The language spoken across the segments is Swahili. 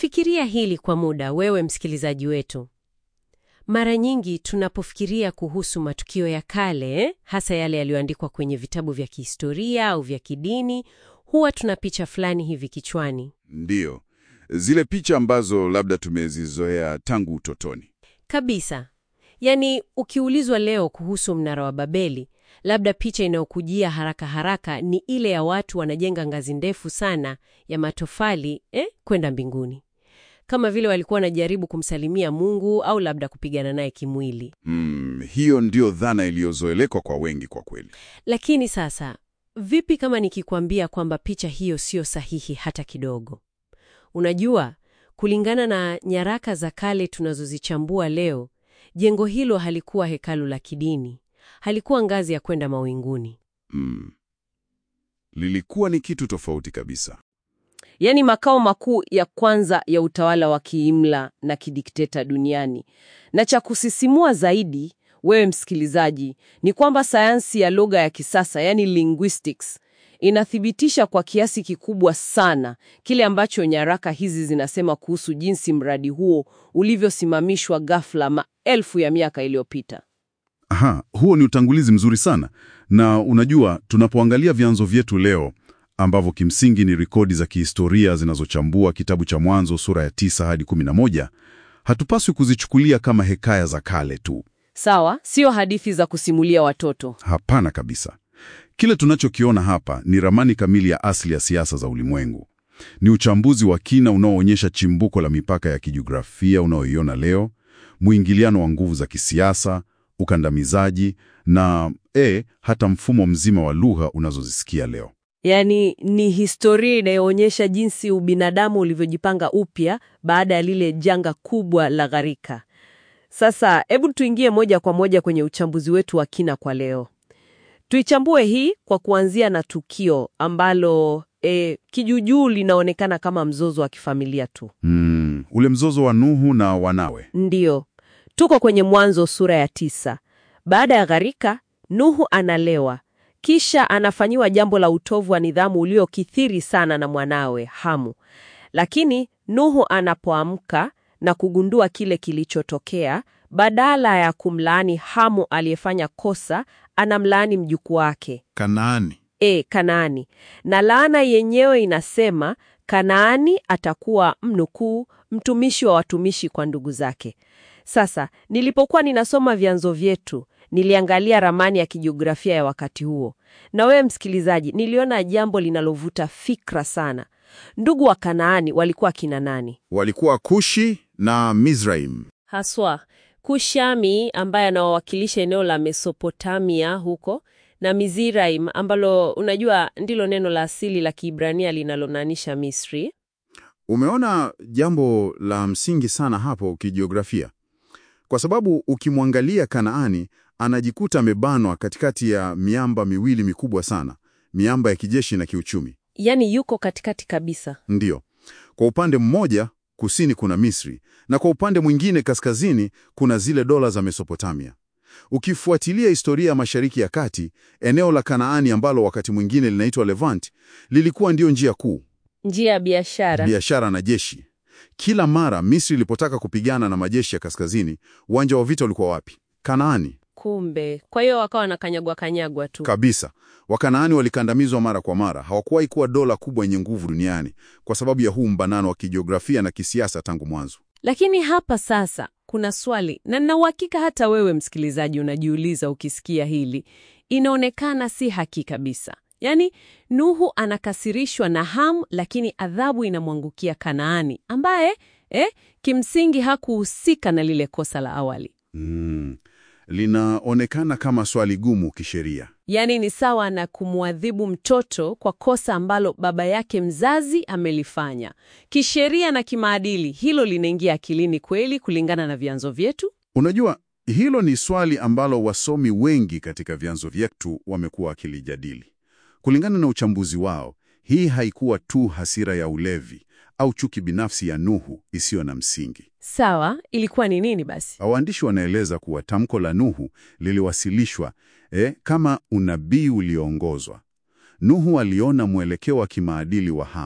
Fikiria hili kwa muda, wewe msikilizaji wetu. Mara nyingi tunapofikiria kuhusu matukio ya kale, hasa yale yaliyoandikwa kwenye vitabu vya kihistoria au vya kidini, huwa tuna picha fulani hivi kichwani. Ndiyo, zile picha ambazo labda tumezizoea tangu utotoni. Kabisa. Yaani, ukiulizwa leo kuhusu mnara wa Babeli, labda picha inayokujia haraka haraka ni ile ya watu wanajenga ngazi ndefu sana ya matofali eh, kwenda mbinguni, kama vile walikuwa wanajaribu kumsalimia Mungu au labda kupigana naye kimwili. Mm, hiyo ndio dhana iliyozoelekwa kwa wengi kwa kweli. Lakini sasa, vipi kama nikikwambia kwamba picha hiyo sio sahihi hata kidogo? Unajua, kulingana na nyaraka za kale tunazozichambua leo, jengo hilo halikuwa hekalu la kidini, halikuwa ngazi ya kwenda mawinguni. Mm. Lilikuwa ni kitu tofauti kabisa. yaani makao makuu ya kwanza ya utawala wa kiimla na kidikteta duniani. Na cha kusisimua zaidi, wewe msikilizaji, ni kwamba sayansi ya lugha ya kisasa, yaani linguistics, inathibitisha kwa kiasi kikubwa sana kile ambacho nyaraka hizi zinasema kuhusu jinsi mradi huo ulivyosimamishwa ghafla maelfu ya miaka iliyopita. Aha, huo ni utangulizi mzuri sana. Na unajua, tunapoangalia vyanzo vyetu leo ambavyo kimsingi ni rekodi za kihistoria zinazochambua kitabu cha Mwanzo sura ya tisa hadi 11, hatupaswi kuzichukulia kama hekaya za kale tu. Sawa, sio hadithi za kusimulia watoto. Hapana kabisa. Kile tunachokiona hapa ni ramani kamili ya asili ya siasa za ulimwengu. Ni uchambuzi wa kina unaoonyesha chimbuko la mipaka ya kijiografia unaoiona leo, mwingiliano wa nguvu za kisiasa, ukandamizaji na e, hata mfumo mzima wa lugha unazozisikia leo. Yaani ni historia inayoonyesha jinsi ubinadamu ulivyojipanga upya baada ya lile janga kubwa la gharika. Sasa hebu tuingie moja kwa moja kwenye uchambuzi wetu wa kina kwa leo. Tuichambue hii kwa kuanzia na tukio ambalo e, kijujuu linaonekana kama mzozo wa kifamilia tu. Mm, ule mzozo wa Nuhu na wanawe. Ndiyo, tuko kwenye Mwanzo sura ya tisa. Baada ya gharika, Nuhu analewa, kisha anafanyiwa jambo la utovu wa nidhamu uliokithiri sana na mwanawe Hamu. Lakini Nuhu anapoamka na kugundua kile kilichotokea, badala ya kumlaani Hamu aliyefanya kosa, anamlaani mjukuu wake Kanaani. e, Kanaani. Na laana yenyewe inasema Kanaani atakuwa mnukuu, mtumishi wa watumishi kwa ndugu zake. Sasa nilipokuwa ninasoma vyanzo vyetu, niliangalia ramani ya kijiografia ya wakati huo, na wewe msikilizaji, niliona jambo linalovuta fikra sana. Ndugu wa Kanaani walikuwa kina nani? Walikuwa Kushi na Mizraim. Haswa Kushami ambaye anawawakilisha eneo la Mesopotamia huko na Mizraim ambalo unajua ndilo neno la asili la Kiebrania linalomaanisha Misri. Umeona jambo la msingi sana hapo kijiografia, kwa sababu ukimwangalia Kanaani anajikuta amebanwa katikati ya miamba miwili mikubwa sana, miamba ya kijeshi na kiuchumi. Yaani yuko katikati kabisa. Ndiyo, kwa upande mmoja kusini kuna Misri na kwa upande mwingine kaskazini kuna zile dola za Mesopotamia. Ukifuatilia historia ya Mashariki ya Kati, eneo la Kanaani ambalo wakati mwingine linaitwa Levant lilikuwa ndio njia kuu Njia ya biashara. biashara na jeshi. Kila mara Misri ilipotaka kupigana na majeshi ya kaskazini, uwanja wa vita ulikuwa wapi? Kanaani. Kumbe, kwa hiyo wakawa wanakanyagwa kanyagwa tu. Kabisa. Wakanaani walikandamizwa mara kwa mara. Hawakuwahi kuwa dola kubwa yenye nguvu duniani kwa sababu ya huu mbanano wa kijiografia na kisiasa tangu mwanzo. Lakini hapa sasa kuna swali, na nina uhakika hata wewe msikilizaji unajiuliza ukisikia hili. Inaonekana si haki kabisa. Yaani, Nuhu anakasirishwa na Hamu, lakini adhabu inamwangukia Kanaani ambaye eh, kimsingi hakuhusika na lile kosa la awali. Mm. Linaonekana kama swali gumu kisheria. Yaani ni sawa na kumwadhibu mtoto kwa kosa ambalo baba yake mzazi amelifanya. Kisheria na kimaadili, hilo linaingia akilini kweli kulingana na vyanzo vyetu? Unajua, hilo ni swali ambalo wasomi wengi katika vyanzo vyetu wamekuwa wakilijadili. Kulingana na uchambuzi wao, hii haikuwa tu hasira ya ulevi au chuki binafsi ya Nuhu isiyo na msingi. Sawa, ilikuwa ni nini basi? Waandishi wanaeleza kuwa tamko la Nuhu liliwasilishwa eh, kama unabii ulioongozwa. Nuhu aliona mwelekeo wa kimaadili wa Hamu,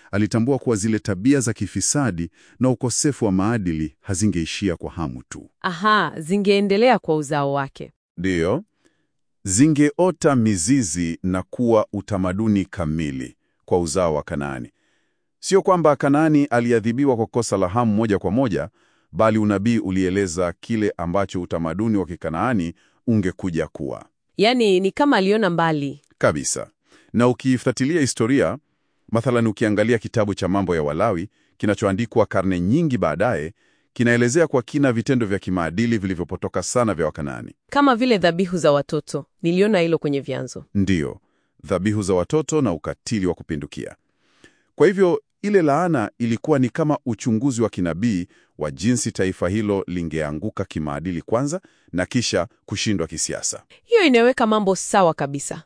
Alitambua kuwa zile tabia za kifisadi na ukosefu wa maadili hazingeishia kwa Hamu tu. Aha, zingeendelea kwa uzao wake. Ndiyo, zingeota mizizi na kuwa utamaduni kamili kwa uzao wa Kanaani. Sio kwamba Kanaani aliadhibiwa kwa kosa la Hamu moja kwa moja, bali unabii ulieleza kile ambacho utamaduni wa Kikanaani ungekuja kuwa Yaani ni kama aliona mbali. kabisa. Na ukiifuatilia historia, mathalan ukiangalia kitabu cha Mambo ya Walawi kinachoandikwa karne nyingi baadaye, kinaelezea kwa kina vitendo vya kimaadili vilivyopotoka sana vya Wakanaani. Kama vile dhabihu za watoto. Niliona hilo kwenye vyanzo. Ndiyo, dhabihu za watoto na ukatili wa kupindukia. Kwa hivyo ile laana ilikuwa ni kama uchunguzi wa kinabii wa jinsi taifa hilo lingeanguka kimaadili kwanza na kisha kushindwa kisiasa. Hiyo inaweka mambo sawa kabisa.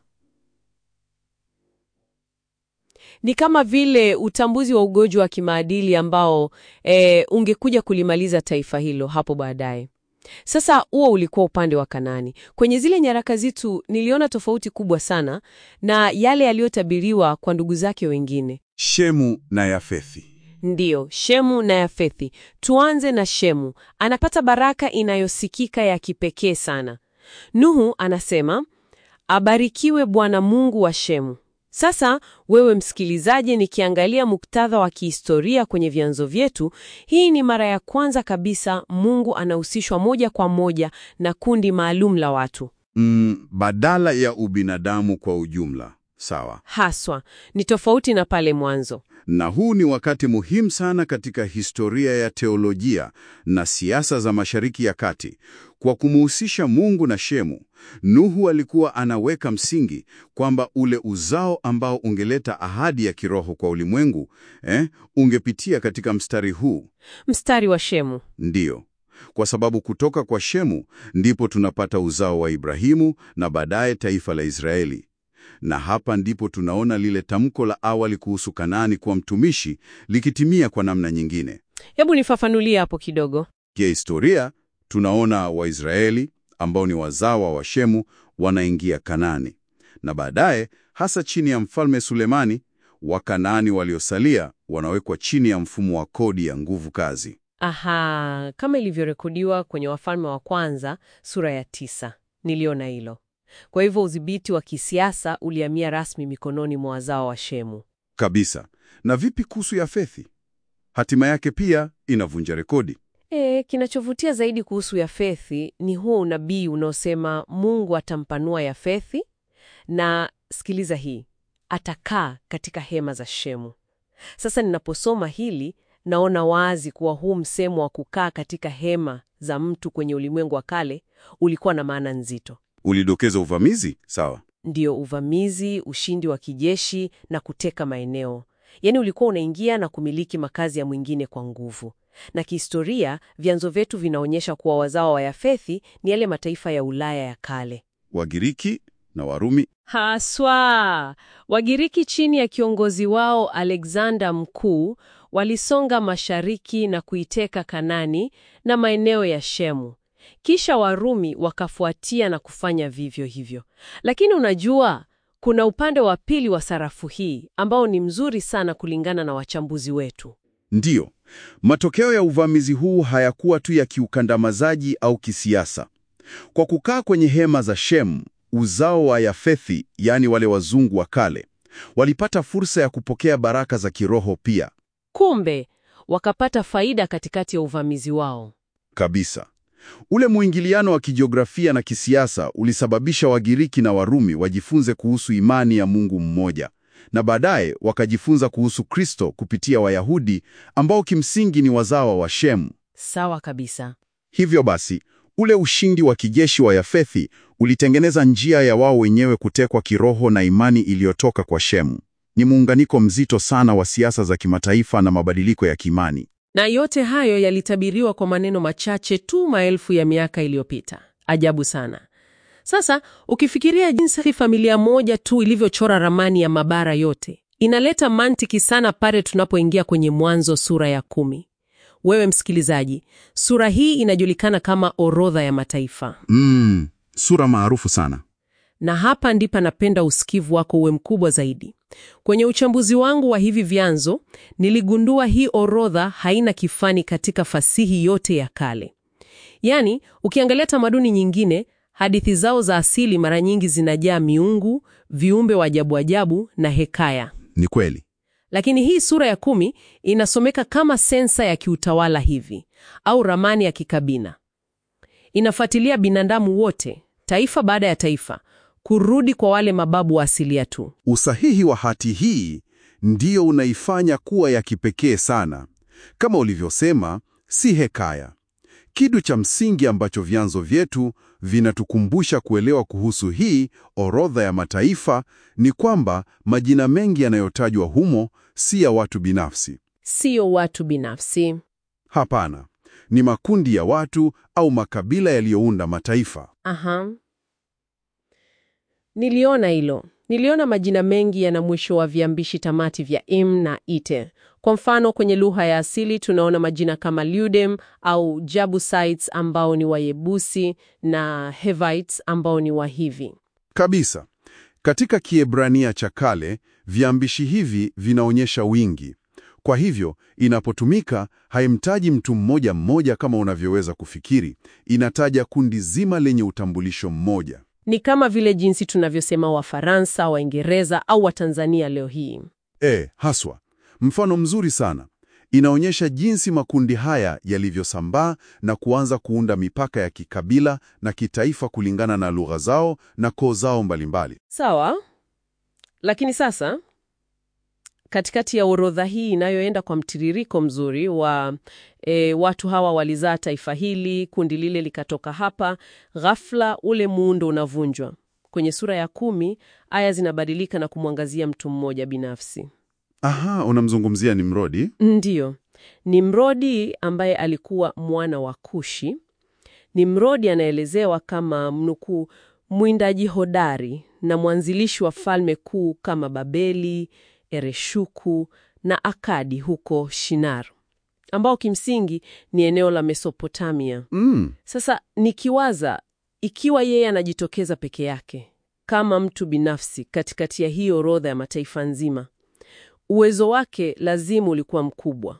Ni kama vile utambuzi wa ugonjwa wa kimaadili ambao e, ungekuja kulimaliza taifa hilo hapo baadaye. Sasa huo ulikuwa upande wa Kanaani. Kwenye zile nyaraka zetu niliona tofauti kubwa sana na yale yaliyotabiriwa kwa ndugu zake wengine. Shemu na Yafethi. Ndiyo, Shemu na Yafethi. Tuanze na Shemu. Anapata baraka inayosikika ya kipekee sana. Nuhu anasema, abarikiwe Bwana Mungu wa Shemu. Sasa wewe msikilizaji, nikiangalia muktadha wa kihistoria kwenye vyanzo vyetu, hii ni mara ya kwanza kabisa Mungu anahusishwa moja kwa moja na kundi maalum la watu. Mm, badala ya ubinadamu kwa ujumla. Sawa. Haswa ni tofauti na pale mwanzo. Na huu ni wakati muhimu sana katika historia ya teolojia na siasa za Mashariki ya Kati. Kwa kumuhusisha Mungu na Shemu, Nuhu alikuwa anaweka msingi kwamba ule uzao ambao ungeleta ahadi ya kiroho kwa ulimwengu, eh, ungepitia katika mstari huu. Mstari wa Shemu. Ndiyo. Kwa sababu kutoka kwa Shemu ndipo tunapata uzao wa Ibrahimu na baadaye taifa la Israeli. Na hapa ndipo tunaona lile tamko la awali kuhusu Kanaani kuwa mtumishi likitimia kwa namna nyingine. Hebu nifafanulie hapo kidogo. Kihistoria, tunaona Waisraeli ambao ni wazawa wa Shemu wanaingia Kanaani, na baadaye, hasa chini ya mfalme Sulemani, Wakanaani waliosalia wanawekwa chini ya mfumo wa kodi ya nguvu kazi. Aha, kama ilivyorekodiwa kwenye Wafalme wa Kwanza sura ya tisa. Niliona hilo. Kwa hivyo udhibiti wa kisiasa ulihamia rasmi mikononi mwa wazao wa Shemu. Kabisa. Na vipi kuhusu Yafethi? Hatima yake pia inavunja rekodi. E, kinachovutia zaidi kuhusu Yafethi ni huo unabii unaosema Mungu atampanua Yafethi na sikiliza hii, atakaa katika hema za Shemu. Sasa ninaposoma hili naona wazi kuwa huu msemo wa kukaa katika hema za mtu kwenye ulimwengu wa kale ulikuwa na maana nzito. Ulidokeza uvamizi? Sawa. Ndiyo, uvamizi, ushindi wa kijeshi na kuteka maeneo. Yaani ulikuwa unaingia na kumiliki makazi ya mwingine kwa nguvu. Na kihistoria, vyanzo vyetu vinaonyesha kuwa wazao wa Yafethi ni yale mataifa ya Ulaya ya kale. Wagiriki na Warumi. Haswa, Wagiriki chini ya kiongozi wao Alexander Mkuu walisonga mashariki na kuiteka Kanani na maeneo ya Shemu. Kisha Warumi wakafuatia na kufanya vivyo hivyo. Lakini unajua, kuna upande wa pili wa sarafu hii ambao ni mzuri sana kulingana na wachambuzi wetu. Ndiyo, matokeo ya uvamizi huu hayakuwa tu ya kiukandamizaji au kisiasa. Kwa kukaa kwenye hema za Shemu, uzao wa Yafethi, yaani wale wazungu wa kale, walipata fursa ya kupokea baraka za kiroho pia. Kumbe wakapata faida katikati ya uvamizi wao. Kabisa. Ule mwingiliano wa kijiografia na kisiasa ulisababisha Wagiriki na Warumi wajifunze kuhusu imani ya Mungu mmoja, na baadaye wakajifunza kuhusu Kristo kupitia Wayahudi ambao kimsingi ni wazawa wa Shemu. Sawa kabisa. Hivyo basi, ule ushindi wa kijeshi wa Yafethi ulitengeneza njia ya wao wenyewe kutekwa kiroho na imani iliyotoka kwa Shemu. Ni muunganiko mzito sana wa siasa za kimataifa na mabadiliko ya kiimani. Na yote hayo yalitabiriwa kwa maneno machache tu maelfu ya miaka iliyopita. Ajabu sana. Sasa ukifikiria jinsi familia moja tu ilivyochora ramani ya mabara yote, inaleta mantiki sana pale tunapoingia kwenye Mwanzo sura ya kumi. Wewe msikilizaji, sura hii inajulikana kama orodha ya mataifa, Mm, sura maarufu sana. na hapa ndipo napenda usikivu wako uwe mkubwa zaidi. Kwenye uchambuzi wangu wa hivi vyanzo, niligundua hii orodha haina kifani katika fasihi yote ya kale. Yaani, ukiangalia tamaduni nyingine, hadithi zao za asili mara nyingi zinajaa miungu, viumbe wa ajabu ajabu na hekaya. Ni kweli. Lakini hii sura ya kumi inasomeka kama sensa ya kiutawala hivi au ramani ya kikabila. Inafuatilia binadamu wote, taifa baada ya taifa, kurudi kwa wale mababu wa asilia tu. Usahihi wa hati hii ndiyo unaifanya kuwa ya kipekee sana. Kama ulivyosema, si hekaya. Kitu cha msingi ambacho vyanzo vyetu vinatukumbusha kuelewa kuhusu hii orodha ya mataifa ni kwamba majina mengi yanayotajwa humo si ya watu binafsi. Sio watu binafsi. Hapana, ni makundi ya watu au makabila yaliyounda mataifa. Aha. Niliona hilo. Niliona majina mengi yana mwisho wa viambishi tamati vya im na ite. Kwa mfano, kwenye lugha ya asili tunaona majina kama Ludem au Jabusites ambao ni Wayebusi na Hevites ambao ni Wahivi. Kabisa. Katika Kiebrania cha kale, viambishi hivi vinaonyesha wingi. Kwa hivyo, inapotumika haimtaji mtu mmoja mmoja kama unavyoweza kufikiri, inataja kundi zima lenye utambulisho mmoja. Ni kama vile jinsi tunavyosema Wafaransa, Waingereza au Watanzania leo hii. E, haswa. Mfano mzuri sana. Inaonyesha jinsi makundi haya yalivyosambaa na kuanza kuunda mipaka ya kikabila na kitaifa kulingana na lugha zao na koo zao mbalimbali. Sawa, lakini sasa katikati ya orodha hii inayoenda kwa mtiririko mzuri wa e, watu hawa walizaa taifa hili, kundi lile likatoka hapa, ghafla ule muundo unavunjwa. Kwenye sura ya kumi aya zinabadilika na kumwangazia mtu mmoja binafsi. Aha, unamzungumzia Nimrodi? Ndiyo, Nimrodi ambaye alikuwa mwana wa Kushi. Nimrodi anaelezewa kama mnukuu, mwindaji hodari na mwanzilishi wa falme kuu kama Babeli, Ereshuku na Akadi huko Shinar, ambao kimsingi ni eneo la Mesopotamia. Mm. Sasa nikiwaza ikiwa yeye anajitokeza peke yake kama mtu binafsi katikati ya hii orodha ya mataifa nzima, uwezo wake lazimu ulikuwa mkubwa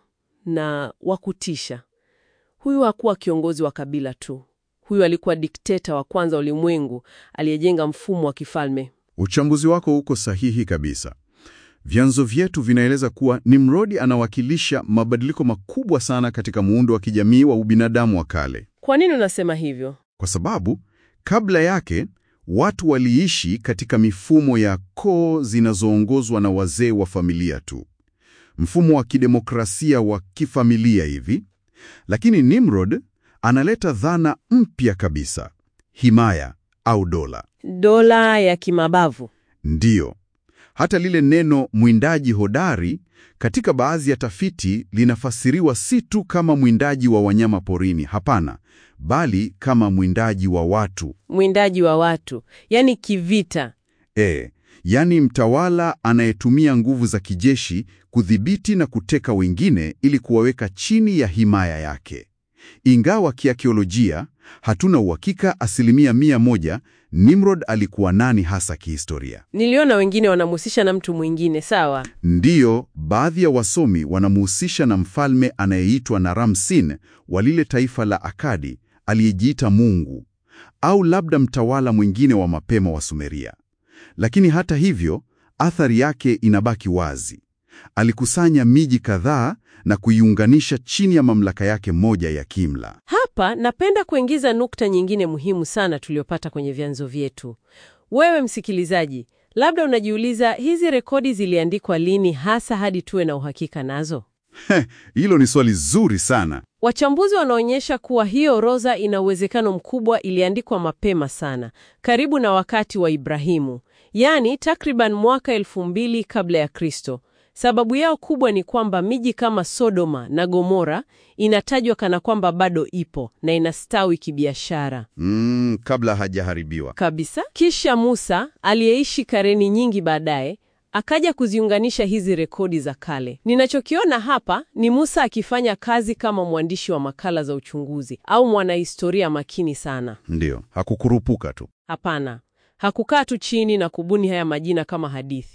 na wa kutisha. Huyu hakuwa kiongozi wa kabila tu, huyu alikuwa dikteta wa kwanza ulimwengu aliyejenga mfumo wa kifalme. Uchambuzi wako uko sahihi kabisa. Vyanzo vyetu vinaeleza kuwa Nimrodi anawakilisha mabadiliko makubwa sana katika muundo wa kijamii wa ubinadamu wa kale, Kwa nini unasema hivyo? kwa sababu kabla yake watu waliishi katika mifumo ya koo zinazoongozwa na wazee wa familia tu, mfumo wa kidemokrasia wa kifamilia hivi. Lakini Nimrod analeta dhana mpya kabisa, himaya au dola. Dola ya kimabavu. Ndiyo, hata lile neno mwindaji hodari katika baadhi ya tafiti linafasiriwa si tu kama mwindaji wa wanyama porini, hapana, bali kama mwindaji wa watu. Mwindaji wa watu, yaani kivita. E, yaani mtawala anayetumia nguvu za kijeshi kudhibiti na kuteka wengine ili kuwaweka chini ya himaya yake. Ingawa kiakiolojia hatuna uhakika asilimia mia moja Nimrod alikuwa nani hasa kihistoria. Niliona wengine wanamhusisha na mtu mwingine, sawa. Ndiyo, baadhi ya wasomi wanamhusisha na mfalme anayeitwa Naram-Sin wa lile taifa la Akadi aliyejiita Mungu, au labda mtawala mwingine wa mapema wa Sumeria. Lakini hata hivyo, athari yake inabaki wazi. Alikusanya miji kadhaa na kuiunganisha chini ya mamlaka yake moja ya kimla. Hapa napenda kuingiza nukta nyingine muhimu sana tuliyopata kwenye vyanzo vyetu. Wewe msikilizaji, labda unajiuliza hizi rekodi ziliandikwa lini hasa hadi tuwe na uhakika nazo? Hilo ni swali zuri sana. Wachambuzi wanaonyesha kuwa hii orodha ina uwezekano mkubwa iliandikwa mapema sana, karibu na wakati wa Ibrahimu, yaani takriban mwaka elfu mbili kabla ya Kristo. Sababu yao kubwa ni kwamba miji kama Sodoma na Gomora inatajwa kana kwamba bado ipo na inastawi kibiashara Mm, kabla hajaharibiwa. kabisa. Kisha Musa aliyeishi kareni nyingi baadaye akaja kuziunganisha hizi rekodi za kale. Ninachokiona hapa ni Musa akifanya kazi kama mwandishi wa makala za uchunguzi au mwanahistoria makini sana. Ndiyo, hakukurupuka tu. Hapana, hakukaa tu chini na kubuni haya majina kama hadithi.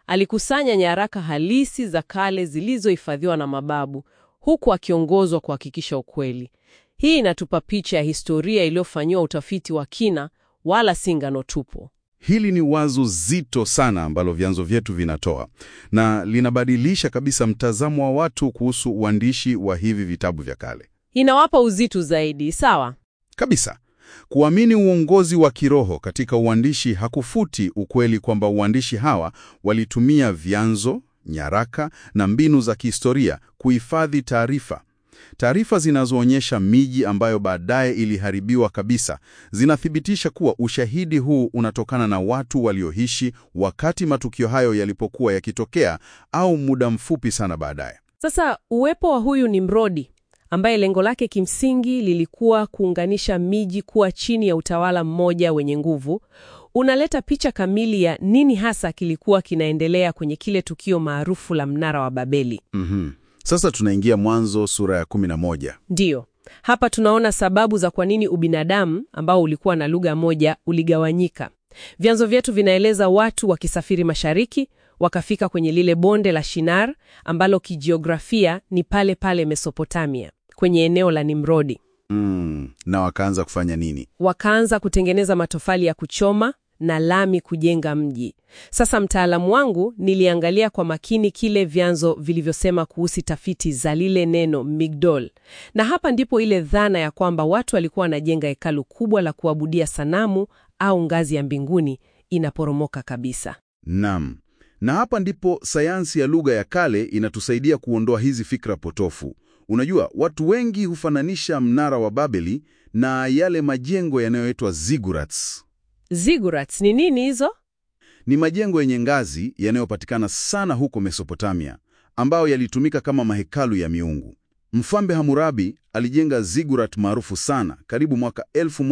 Alikusanya nyaraka halisi za kale zilizohifadhiwa na mababu, huku akiongozwa kuhakikisha ukweli. Hii inatupa picha ya historia iliyofanyiwa utafiti wa kina, wala si ngano tupu. Hili ni wazo zito sana ambalo vyanzo vyetu vinatoa na linabadilisha kabisa mtazamo wa watu kuhusu uandishi wa hivi vitabu vya kale. Inawapa uzito zaidi, sawa? Kabisa. Kuamini uongozi wa kiroho katika uandishi hakufuti ukweli kwamba uandishi hawa walitumia vyanzo, nyaraka na mbinu za kihistoria kuhifadhi taarifa. Taarifa zinazoonyesha miji ambayo baadaye iliharibiwa kabisa zinathibitisha kuwa ushahidi huu unatokana na watu walioishi wakati matukio hayo yalipokuwa yakitokea au muda mfupi sana baadaye. Sasa uwepo wa huyu Nimrodi ambaye lengo lake kimsingi lilikuwa kuunganisha miji kuwa chini ya utawala mmoja wenye nguvu, unaleta picha kamili ya nini hasa kilikuwa kinaendelea kwenye kile tukio maarufu la mnara wa Babeli. Mhm. Sasa tunaingia Mwanzo sura ya 11. Ndiyo, hapa tunaona sababu za kwa nini ubinadamu ambao ulikuwa na lugha moja uligawanyika. Vyanzo vyetu vinaeleza watu wakisafiri mashariki wakafika kwenye lile bonde la Shinar ambalo kijiografia ni pale pale Mesopotamia, kwenye eneo la Nimrodi. Mm, na wakaanza kufanya nini? Wakaanza kutengeneza matofali ya kuchoma na lami kujenga mji. Sasa mtaalamu wangu niliangalia kwa makini kile vyanzo vilivyosema kuhusu tafiti za lile neno Migdol, na hapa ndipo ile dhana ya kwamba watu walikuwa wanajenga hekalu kubwa la kuabudia sanamu au ngazi ya mbinguni inaporomoka kabisa. Naam. Na hapa ndipo sayansi ya lugha ya kale inatusaidia kuondoa hizi fikra potofu. Unajua, watu wengi hufananisha mnara wa Babeli na yale majengo yanayoitwa ziggurats. Ziggurats ni nini hizo? Ni majengo yenye ngazi yanayopatikana sana huko Mesopotamia, ambayo yalitumika kama mahekalu ya miungu. Mfalme Hammurabi alijenga ziggurat maarufu sana karibu mwaka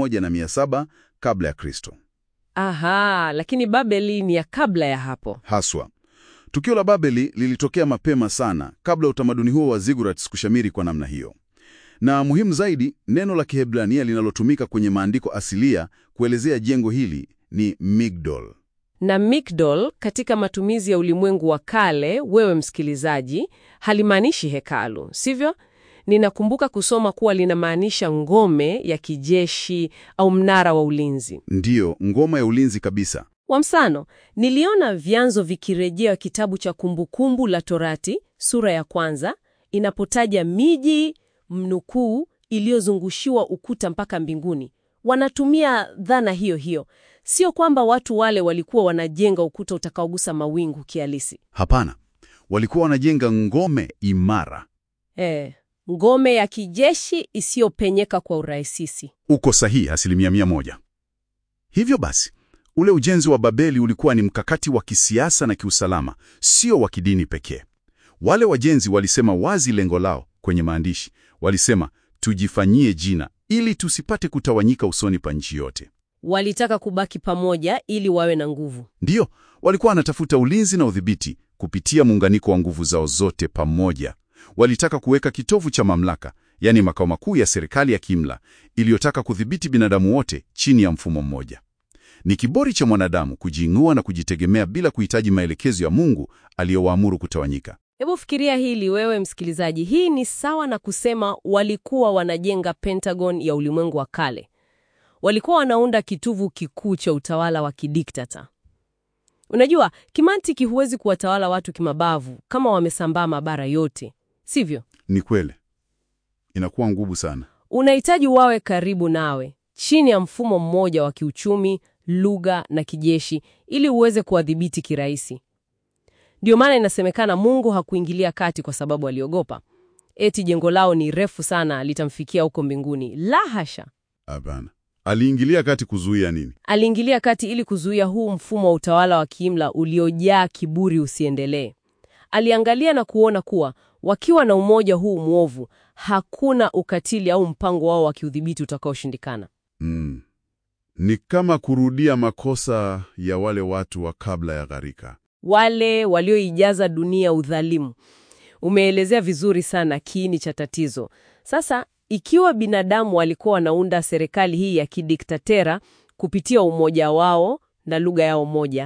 1700 kabla ya Kristo. Aha, lakini Babeli ni ya kabla ya hapo. Haswa. Tukio la Babeli lilitokea mapema sana kabla utamaduni huo wa ziggurats kushamiri kwa namna hiyo. Na muhimu zaidi, neno la Kiebrania linalotumika kwenye maandiko asilia kuelezea jengo hili ni Migdol. Na Migdol katika matumizi ya ulimwengu wa kale, wewe msikilizaji, halimaanishi hekalu, sivyo? Ninakumbuka kusoma kuwa linamaanisha ngome ya kijeshi au mnara wa ulinzi. Ndiyo, ngoma ya ulinzi kabisa. Kwa mfano, niliona vyanzo vikirejea kitabu cha Kumbukumbu la Torati sura ya kwanza inapotaja miji mnukuu iliyozungushiwa ukuta mpaka mbinguni. Wanatumia dhana hiyo hiyo, sio kwamba watu wale walikuwa wanajenga ukuta utakaogusa mawingu kihalisi. Hapana, walikuwa wanajenga ngome imara. Eh, ngome ya kijeshi isiyopenyeka kwa urahisisi. Uko sahihi asilimia mia moja. Hivyo basi, ule ujenzi wa Babeli ulikuwa ni mkakati wa kisiasa na kiusalama, sio wa kidini pekee. Wale wajenzi walisema wazi lengo lao kwenye maandishi. Walisema, tujifanyie jina ili tusipate kutawanyika usoni pa nchi yote. Walitaka kubaki pamoja ili wawe na nguvu. Ndiyo, walikuwa wanatafuta ulinzi na udhibiti kupitia muunganiko wa nguvu zao zote pamoja. Walitaka kuweka kitovu cha mamlaka, yaani makao makuu ya serikali ya kiimla iliyotaka kudhibiti binadamu wote chini ya mfumo mmoja. Ni kiburi cha mwanadamu kujiing'ua na kujitegemea bila kuhitaji maelekezo ya Mungu aliyowaamuru kutawanyika. Hebu fikiria hili wewe msikilizaji. Hii ni sawa na kusema walikuwa wanajenga Pentagon ya ulimwengu wa kale. Walikuwa wanaunda kitovu kikuu cha utawala wa kidiktata. Unajua, kimantiki huwezi kuwatawala watu kimabavu kama wamesambaa mabara yote, sivyo? Ni kweli, inakuwa ngumu sana. Unahitaji wawe karibu nawe, chini ya mfumo mmoja wa kiuchumi, lugha na kijeshi, ili uweze kuwadhibiti kirahisi. Ndio maana inasemekana Mungu hakuingilia kati kwa sababu aliogopa eti jengo lao ni refu sana litamfikia huko mbinguni. La hasha, Hapana, aliingilia kati kuzuia nini? aliingilia kati ili kuzuia huu mfumo wa utawala wa kiimla uliojaa kiburi usiendelee. Aliangalia na kuona kuwa wakiwa na umoja huu mwovu, hakuna ukatili au mpango wao wa kiudhibiti utakaoshindikana. Mm. Ni kama kurudia makosa ya wale watu wa kabla ya gharika. wale walioijaza dunia udhalimu. Umeelezea vizuri sana kiini cha tatizo. Sasa, ikiwa binadamu walikuwa wanaunda serikali hii ya kidiktatera kupitia umoja wao na lugha yao moja,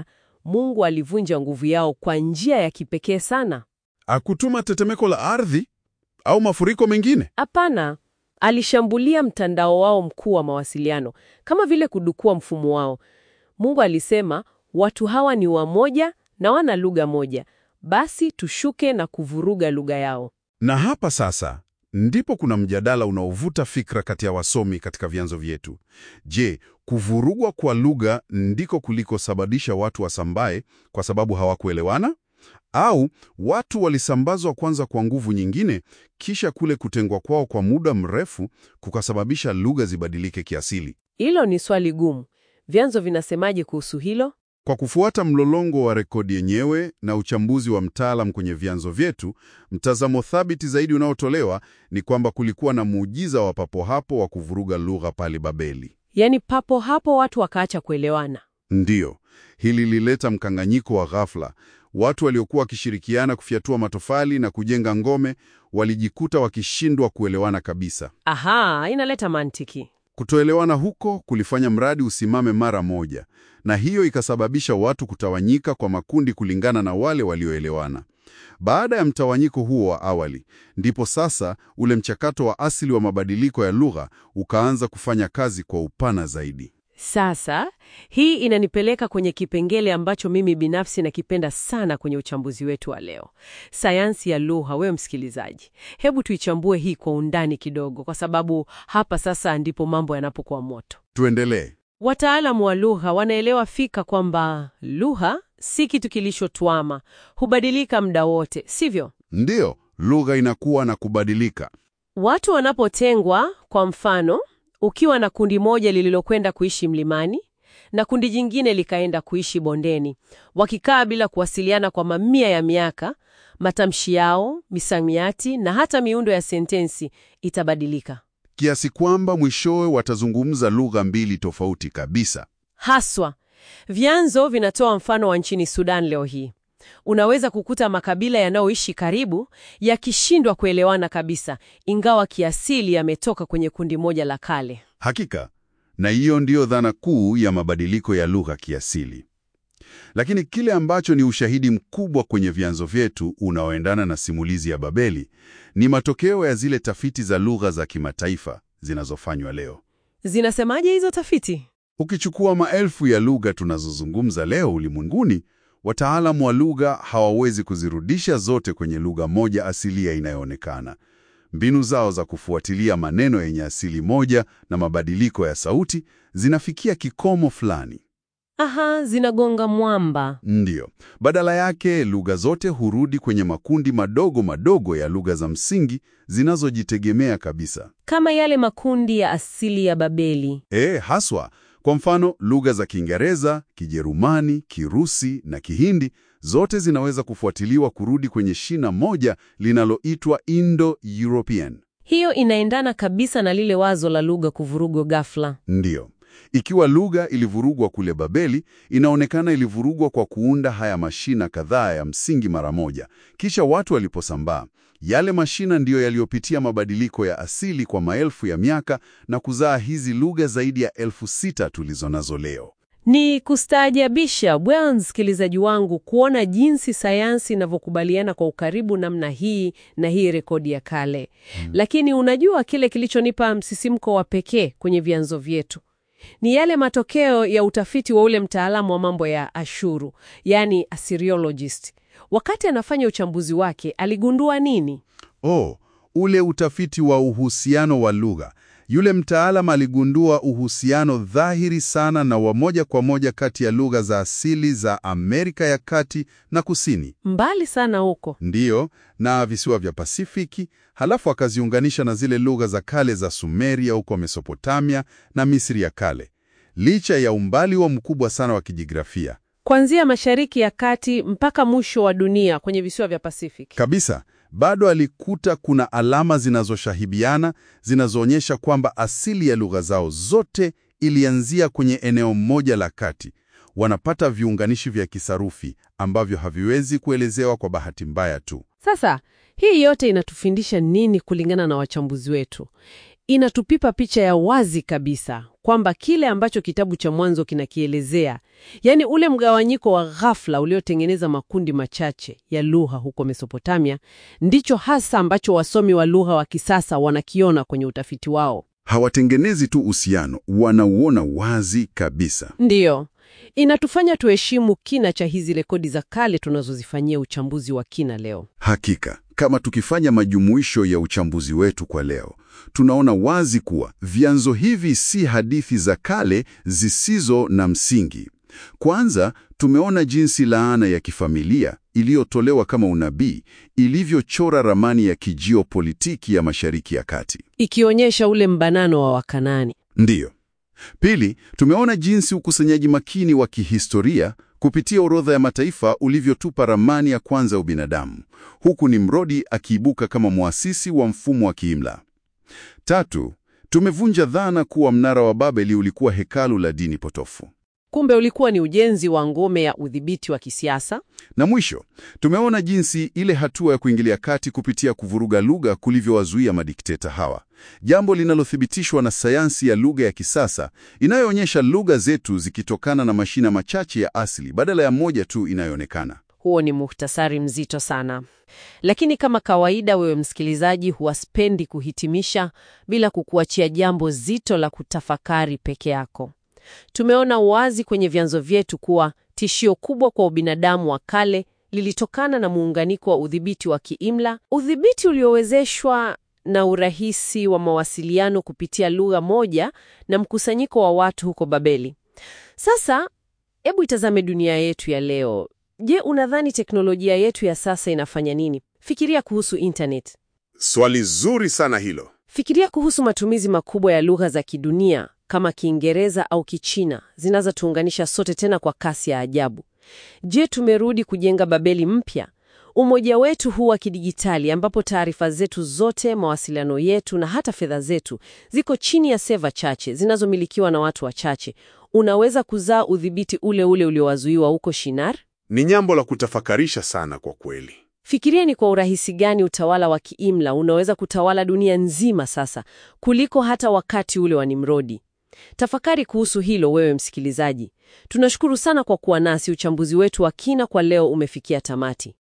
Mungu alivunja nguvu yao kwa njia ya kipekee sana. Akutuma tetemeko la ardhi au mafuriko mengine? Hapana, alishambulia mtandao wao mkuu wa mawasiliano, kama vile kudukua mfumo wao. Mungu alisema, watu hawa ni wamoja na wana lugha moja, basi tushuke na kuvuruga lugha yao. Na hapa sasa ndipo kuna mjadala unaovuta fikra kati ya wasomi katika vyanzo vyetu. Je, kuvurugwa kwa lugha ndiko kulikosababisha watu wasambae kwa sababu hawakuelewana? Au watu walisambazwa kwanza kwa nguvu nyingine, kisha kule kutengwa kwao kwa muda mrefu kukasababisha lugha zibadilike kiasili? Hilo ni swali gumu. Vyanzo vinasemaje kuhusu hilo? Kwa kufuata mlolongo wa rekodi yenyewe na uchambuzi wa mtaalam kwenye vyanzo vyetu, mtazamo thabiti zaidi unaotolewa ni kwamba kulikuwa na muujiza wa papo hapo wa kuvuruga lugha pale Babeli. Yaani papo hapo watu wakaacha kuelewana. Ndiyo, hili lilileta mkanganyiko wa ghafla. Watu waliokuwa wakishirikiana kufyatua matofali na kujenga ngome walijikuta wakishindwa kuelewana kabisa. Aha, inaleta mantiki. Kutoelewana huko kulifanya mradi usimame mara moja, na hiyo ikasababisha watu kutawanyika kwa makundi kulingana na wale walioelewana. Baada ya mtawanyiko huo wa awali, ndipo sasa ule mchakato wa asili wa mabadiliko ya lugha ukaanza kufanya kazi kwa upana zaidi. Sasa hii inanipeleka kwenye kipengele ambacho mimi binafsi nakipenda sana kwenye uchambuzi wetu wa leo, sayansi ya lugha. Wewe msikilizaji, hebu tuichambue hii kwa undani kidogo, kwa sababu hapa sasa ndipo mambo yanapokuwa moto. Tuendelee. Wataalamu wa lugha wanaelewa fika kwamba lugha si kitu kilishotwama, hubadilika muda wote, sivyo? Ndiyo, lugha inakuwa na kubadilika. Watu wanapotengwa, kwa mfano, ukiwa na kundi moja lililokwenda kuishi mlimani na kundi jingine likaenda kuishi bondeni, wakikaa bila kuwasiliana kwa mamia ya miaka, matamshi yao, misamiati na hata miundo ya sentensi itabadilika kiasi kwamba mwishowe watazungumza lugha mbili tofauti kabisa. haswa. Vyanzo vinatoa mfano wa nchini Sudan leo hii. Unaweza kukuta makabila yanayoishi karibu yakishindwa kuelewana kabisa, ingawa kiasili yametoka kwenye kundi moja la kale. Hakika, na hiyo ndiyo dhana kuu ya mabadiliko ya lugha kiasili. Lakini kile ambacho ni ushahidi mkubwa kwenye vyanzo vyetu unaoendana na simulizi ya Babeli ni matokeo ya zile tafiti za lugha za kimataifa zinazofanywa leo. Zinasemaje hizo tafiti? Ukichukua maelfu ya lugha tunazozungumza leo ulimwenguni, wataalamu wa lugha hawawezi kuzirudisha zote kwenye lugha moja asilia inayoonekana. Mbinu zao za kufuatilia maneno yenye asili moja na mabadiliko ya sauti zinafikia kikomo fulani. Aha, zinagonga mwamba. Ndiyo. Badala yake, lugha zote hurudi kwenye makundi madogo madogo ya lugha za msingi zinazojitegemea kabisa. Kama yale makundi ya asili ya Babeli. E, haswa. Kwa mfano, lugha za Kiingereza, Kijerumani, Kirusi na Kihindi zote zinaweza kufuatiliwa kurudi kwenye shina moja linaloitwa Indo-European. Hiyo inaendana kabisa na lile wazo la lugha kuvurugwa ghafla. Ndiyo. Ikiwa lugha ilivurugwa kule Babeli, inaonekana ilivurugwa kwa kuunda haya mashina kadhaa ya msingi mara moja. Kisha watu waliposambaa, yale mashina ndiyo yaliyopitia mabadiliko ya asili kwa maelfu ya miaka na kuzaa hizi lugha zaidi ya elfu sita tulizo nazo leo. Ni kustaajabisha bwana msikilizaji wangu kuona jinsi sayansi inavyokubaliana kwa ukaribu namna hii na hii rekodi ya kale. Lakini unajua kile kilichonipa msisimko wa pekee kwenye vyanzo vyetu ni yale matokeo ya utafiti wa ule mtaalamu wa mambo ya Ashuru, yani Assyriologist. Wakati anafanya uchambuzi wake, aligundua nini? Oh, ule utafiti wa uhusiano wa lugha. Yule mtaalam aligundua uhusiano dhahiri sana na wa moja kwa moja kati ya lugha za asili za Amerika ya Kati na Kusini. Mbali sana huko. Ndiyo, na visiwa vya Pasifiki, halafu akaziunganisha na zile lugha za kale za Sumeria huko Mesopotamia na Misri ya kale. Licha ya umbali wa mkubwa sana wa kijigrafia Kuanzia Mashariki ya Kati mpaka mwisho wa dunia kwenye visiwa vya Pasifiki. kabisa, bado alikuta kuna alama zinazoshahibiana zinazoonyesha kwamba asili ya lugha zao zote ilianzia kwenye eneo moja la kati. Wanapata viunganishi vya kisarufi ambavyo haviwezi kuelezewa kwa bahati mbaya tu. Sasa hii yote inatufundisha nini kulingana na wachambuzi wetu? inatupipa picha ya wazi kabisa kwamba kile ambacho kitabu cha Mwanzo kinakielezea, yaani ule mgawanyiko wa ghafla uliotengeneza makundi machache ya lugha huko Mesopotamia, ndicho hasa ambacho wasomi wa lugha wa kisasa wanakiona kwenye utafiti wao. Hawatengenezi tu uhusiano, wanauona wazi kabisa. Ndiyo, inatufanya tuheshimu kina cha hizi rekodi za kale tunazozifanyia uchambuzi wa kina leo. Hakika, kama tukifanya majumuisho ya uchambuzi wetu kwa leo, tunaona wazi kuwa vyanzo hivi si hadithi za kale zisizo na msingi. Kwanza, tumeona jinsi laana ya kifamilia iliyotolewa kama unabii ilivyochora ramani ya kijiopolitiki ya Mashariki ya Kati. Ikionyesha ule mbanano wa Wakanani. Ndiyo. Pili, tumeona jinsi ukusanyaji makini wa kihistoria kupitia orodha ya mataifa ulivyotupa ramani ya kwanza ya ubinadamu, huku Nimrodi akiibuka kama muasisi wa mfumo wa kiimla. Tatu, tumevunja dhana kuwa mnara wa Babeli ulikuwa hekalu la dini potofu. Kumbe ulikuwa ni ujenzi wa ngome ya udhibiti wa kisiasa. Na mwisho, tumeona jinsi ile hatua ya kuingilia kati kupitia kuvuruga lugha kulivyowazuia madikteta hawa, jambo linalothibitishwa na sayansi ya lugha ya kisasa inayoonyesha lugha zetu zikitokana na mashina machache ya asili badala ya moja tu inayoonekana. Huo ni muhtasari mzito sana, lakini kama kawaida, wewe msikilizaji, huwaspendi kuhitimisha bila kukuachia jambo zito la kutafakari peke yako. Tumeona wazi kwenye vyanzo vyetu kuwa tishio kubwa kwa ubinadamu wa kale lilitokana na muunganiko wa udhibiti wa kiimla, udhibiti uliowezeshwa na urahisi wa mawasiliano kupitia lugha moja na mkusanyiko wa watu huko Babeli. Sasa hebu itazame dunia yetu ya leo. Je, unadhani teknolojia yetu ya sasa inafanya nini? Fikiria kuhusu internet. Swali zuri sana hilo. Fikiria kuhusu matumizi makubwa ya lugha za kidunia kama Kiingereza au Kichina zinazotuunganisha sote tena kwa kasi ya ajabu. Je, tumerudi kujenga Babeli mpya? Umoja wetu huu wa kidijitali ambapo taarifa zetu zote, mawasiliano yetu na hata fedha zetu ziko chini ya seva chache zinazomilikiwa na watu wachache, unaweza kuzaa udhibiti ule ule uliowazuiwa huko Shinar? Ni jambo la kutafakarisha sana kwa kweli. Fikiria ni kwa urahisi gani utawala wa kiimla unaweza kutawala dunia nzima sasa kuliko hata wakati ule wa Nimrodi. Tafakari kuhusu hilo wewe msikilizaji. Tunashukuru sana kwa kuwa nasi. Uchambuzi wetu wa kina kwa leo umefikia tamati.